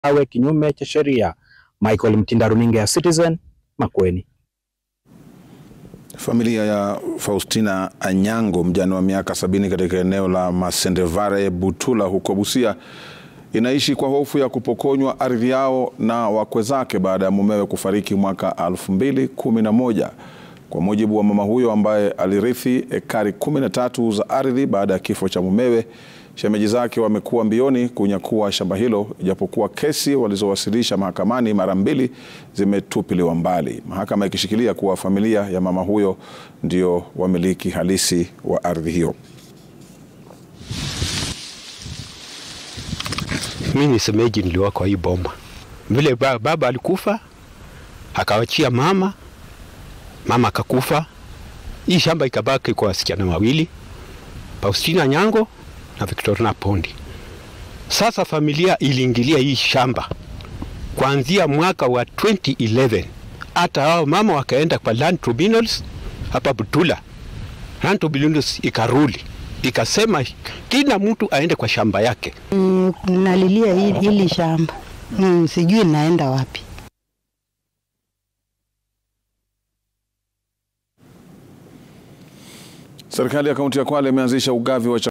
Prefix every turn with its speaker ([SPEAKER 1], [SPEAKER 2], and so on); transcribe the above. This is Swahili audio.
[SPEAKER 1] awe kinyume cha sheria. Michael Mtinda, runinga ya Citizen, Makueni.
[SPEAKER 2] Familia ya Faustina Anyango, mjane wa miaka sabini katika eneo la Masendevare Butula huko Busia, inaishi kwa hofu ya kupokonywa ardhi yao na wakwe zake baada ya mumewe kufariki mwaka 2011. Kwa mujibu wa mama huyo ambaye alirithi ekari 13 za ardhi baada ya kifo cha mumewe, shemeji zake wamekuwa mbioni kunyakua shamba hilo, ijapokuwa kesi walizowasilisha mahakamani mara mbili zimetupiliwa mbali, mahakama ikishikilia kuwa familia ya mama huyo ndio wamiliki halisi wa ardhi hiyo.
[SPEAKER 3] Mi ni semeji, niliwa kwa hii bomba vile ba, baba alikufa akawachia mama, mama akakufa, hii shamba ikabaki kwa wasichana wawili, Faustina Nyango na Victorina Pondi. Sasa familia iliingilia hii shamba kuanzia mwaka wa 2011 hata hao mama wakaenda kwa land tribunals hapa Butula. Land tribunals ikaruli ikasema kila mtu aende kwa shamba yake.
[SPEAKER 4] Mm, nalilia hili, hili shamba mm, sijui naenda wapi.
[SPEAKER 2] Serikali ya kaunti ya Kwale imeanzisha ugavi wa